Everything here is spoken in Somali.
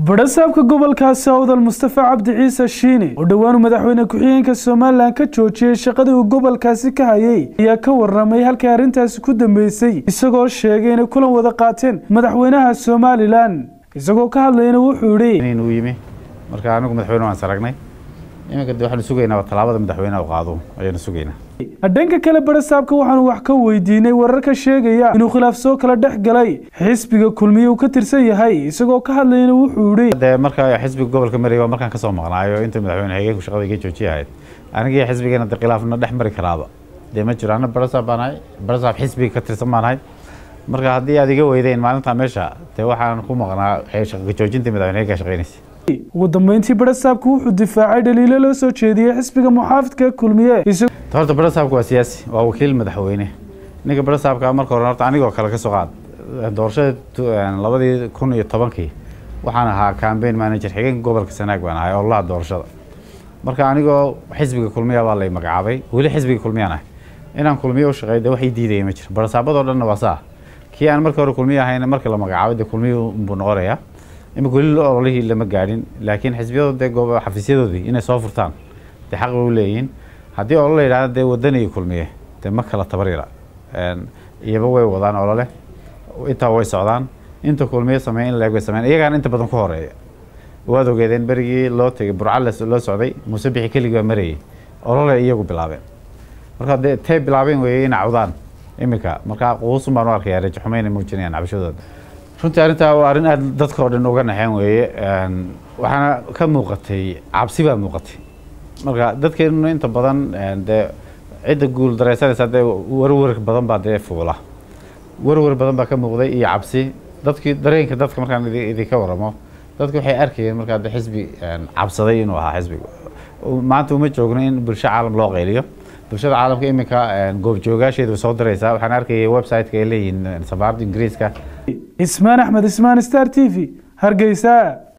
badhasaabka gobolkaasi awdal mustafa cabdi ciise shiini oo dhowaanu madaxweyne ku-xigeenka somalilan ka joojiyey shaqadii uu gobolkaasi ka hayay ayaa ka waramay halkay arrintaasi ku dambeysay isagoo sheegay inay kulan wada qaateen madaxweynaha somalilan isagoo ka hadlayna wuxuu yidhi inuu yimi marka anigu madaxweyne waan saragnay iminka de waxaanu sugaynaa tallaabada madaxweynaha u qaado ayaanu sugaynaa dhanka kale badhasaabka waxaanu wax ka weydiinay wararka sheegaya inuu khilaaf soo kala dhex galay xisbiga kulmiye uu ka tirsan yahay isagoo ka hadlayna wuxuu yidhi dee marka xisbiga gobolka marey waa markaan kasoo maqnaayo inta madaxweyne xigeenku shaqada iga joojiya ahayd anigii xisbigeena de khilaafna dhex mari karaaba dee ma jiro ana badhasaab baan ahay badhasaab xisbiga ka tirsan baan ahay marka haddii aad iga weydeen maalintaa meesha dee waxaan ku maqnaa shaqa joojinta madaxweyne ka shaqeynaysa ugu dambeyntii badhasaabku wuxuu difaacay dhaliilo loo soo jeediyey xisbiga muxaafidka kulmiye horta badhasaabka waa siyaasi waa wakiil madaxweyne ninka badhasaabka marka hore horta anigoo kale ka soo qaad doorashada labadii kun iyo tobankii waxaan ahaa cambaign manager xigeenka gobolka sanaag baan ahay ololaha doorashada marka anigoo xisbiga kulmiya baa lay magacaabay weli xisbiga kulmiyaan ahay inaan kulmiye u shaqeey de wax ii diidaya ma jiro badhasaabadoo dhanna waa saa kii aan marka hore kulmiye ahayn markii la magacaabay de kulmiye buu noqonayaa imika weli ololihii lama gaadhin laakiin xisbiyadooda dee xafiisyadoodii inay soo furtaan dee xaq bay u leeyihiin haddii olole yidhahda dee wadaniga kulmiye dee ma kala tabaryara iyaba way wadaan olole intaa way socdaan inta kulmiye sameey in leeg way sameyn iyagaan inta badan ku horeeya waad ogeedeen berigii loo tegay burca loo socday muuse bixi keligii baa marayay olole iyagu bilaabeen marka dee tee bilaabeen weeye inay cawdaan iminka marka quusun baan u arkayaa rajaxumayna muujinayaan cabashadooda runtii arrintaa waa arrin aada dadka oo dhan uga naxeen weeye waxaana ka muuqatay cabsi baa muuqatay marka dadkeenu inta badan dee cidda guul dareysanaysa dee warwar badan baa dee fuula warwar badan baa ka muuqday iyo cabsi dadkii dareenka dadka markaan idinka waramo dadka waxay arkayeen markaa de xisbi cabsaday inuu ahaa xisbiga maanta uma joogno in bulsho caalam loo qayliyo bulshada caalamka iminka goobjoogaasheedu soo diraysaa waxaan arkayay website-ka ay leeyihiin safaaradda ingiriiska ismaan axmed ismaan star t v hargeysa